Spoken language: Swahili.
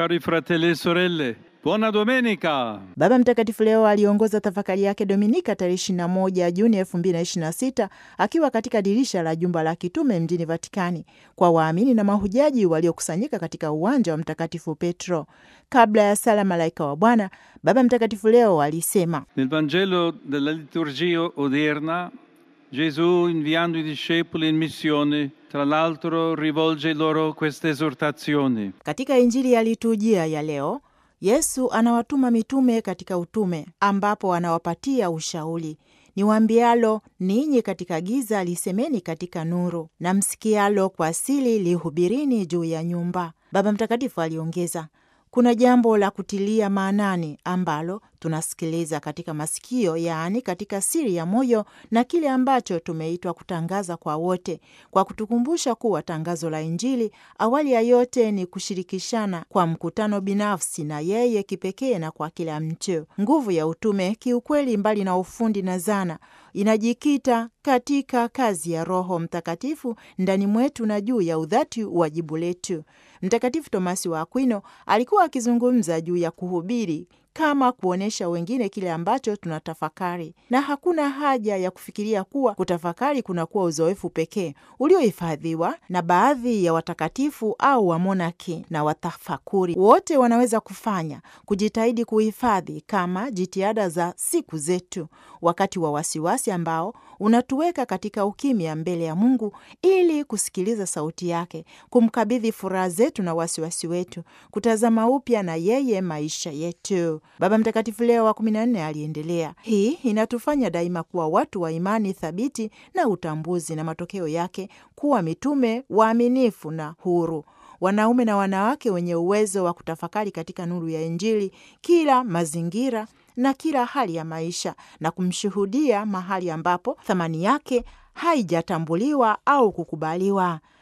Cari fratelli e sorelle, buona domenica! Baba Mtakatifu leo aliongoza tafakari yake Dominika tarehe 21 Juni 2026 akiwa katika dirisha la jumba la kitume mjini Vatikani kwa waamini na mahujaji waliokusanyika katika uwanja wa Mtakatifu Petro. Kabla ya sala Malaika wa Bwana, Baba Mtakatifu leo alisema Nel Vangelo della liturgia odierna, Gesù, inviando i discepoli in missione, tra l'altro rivolge loro questa esortazione. Katika Injili ya liturujia ya leo Yesu anawatuma mitume katika utume, ambapo anawapatia ushauri: niwaambialo ninyi katika giza, lisemeni katika nuru, na msikialo kwa siri, lihubirini juu ya nyumba. Baba Mtakatifu aliongeza, kuna jambo la kutilia maanani ambalo tunasikiliza katika masikio, yaani katika siri ya moyo, na kile ambacho tumeitwa kutangaza kwa wote, kwa kutukumbusha kuwa tangazo la Injili awali ya yote ni kushirikishana kwa mkutano binafsi na yeye kipekee na kwa kila mtu. Nguvu ya utume kiukweli, mbali na ufundi na zana, inajikita katika kazi ya Roho Mtakatifu ndani mwetu na juu ya udhati wajibu letu. Mtakatifu Tomasi wa Akwino alikuwa akizungumza juu ya kuhubiri kama kuonyesha wengine kile ambacho tunatafakari, na hakuna haja ya kufikiria kuwa kutafakari kunakuwa uzoefu pekee uliohifadhiwa na baadhi ya watakatifu au wamonaki na watafakuri. Wote wanaweza kufanya kujitahidi kuhifadhi kama jitihada za siku zetu, wakati wa wasiwasi ambao unatuweka katika ukimya mbele ya Mungu ili kusikiliza sauti yake, kumkabidhi furaha zetu na wasiwasi wetu, kutazama upya na yeye maisha yetu. Baba Mtakatifu Leo wa kumi na nne aliendelea, hii inatufanya daima kuwa watu wa imani thabiti na utambuzi, na matokeo yake kuwa mitume waaminifu na huru, wanaume na wanawake wenye uwezo wa kutafakari katika nuru ya Injili kila mazingira na kila hali ya maisha, na kumshuhudia mahali ambapo thamani yake haijatambuliwa au kukubaliwa.